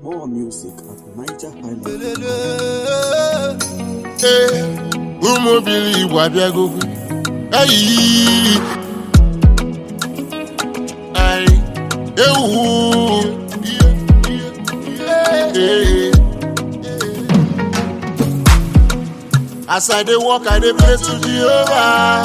More music at Niger Highland. ee ụmụ obili igbo abịagogo ayi ayi ewu Ee. as i dey work i dey pray to jehovah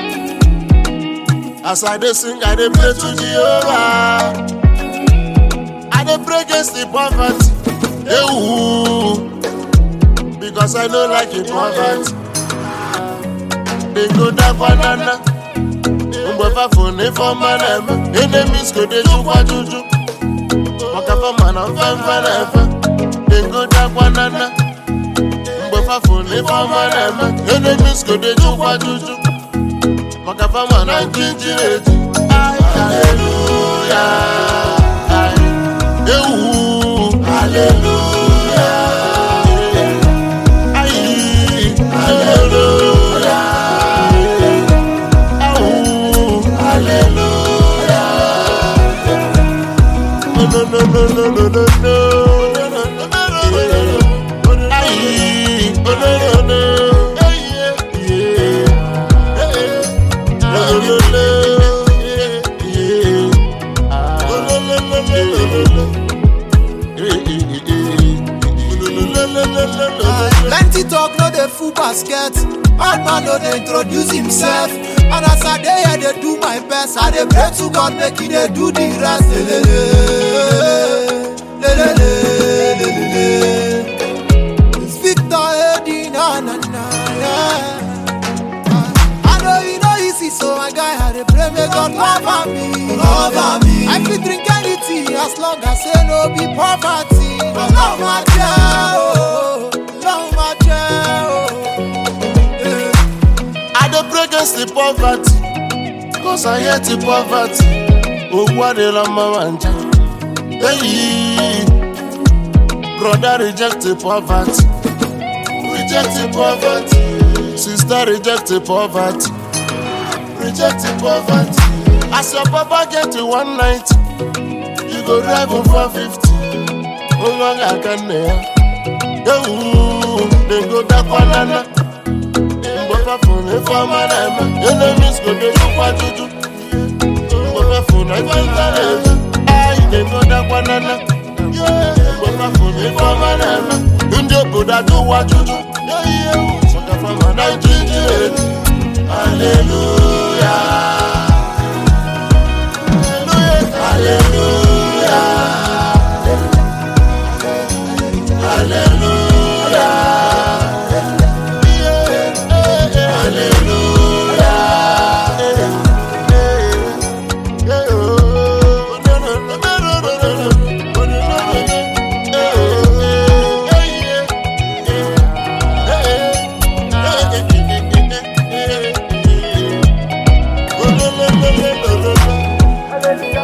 as i dey sing i dey pray to jehovah i dey pray against the poverty ewu. because I no like it poverty. They go down banana. Mgbe fafo na ife ọma na-eme enemies go dey jukwa juju maka fama na mfemfe na-efe They go down banana. Mgbe fafo na ife ọma na-eme enemies go dey jukwa juju maka fama na njinji na-eji haleluya ewu haleluya Ayi, hallelujah. Awu, hallelujah. No, no, no, no, no, no, no, no. Ayi, oh, no, no, no. Hey, yeah, yeah. Hey, no, no, no, yeah, yeah. Oh, no, no, no, no, no, no, no. Eh, eh, eh, eh. No, no, no, no, no, no, no. plenty talk no dey full basket bad man no dey introduce himself and as i dey here dey do my best i dey pray to god make he dey do the rest lelele lelele lelele it's victor edi na na na yeah. i know e no easy so my guy i dey pray make god cover me cover me i fit drink anything as long as say no be poverty ọlọ́run máa jẹ́ o ọlọ́run máa jẹ́ o. Yeah. I dey pray against the poverty, cause I hate the poverty. Owó adela mama nja. Hey, brother reject the poverty, reject the poverty. Sister reject the poverty, reject the poverty. As your papa get to one ninety, you go drive him for fifty. Nwa ga-aga nne ya. Ewu, dem go dakwanana. mgbe fafụ na ife ọma na-eme enemies go dey jukwa juju mgbe fafụ na ife nta na-eju anyị na-egodakwa nana mgbe fafụ na ife ọma na-eme ndị obodo ajụwa juju maka fama na ijiji eji haleluya haleluya haleluya Hallelujah.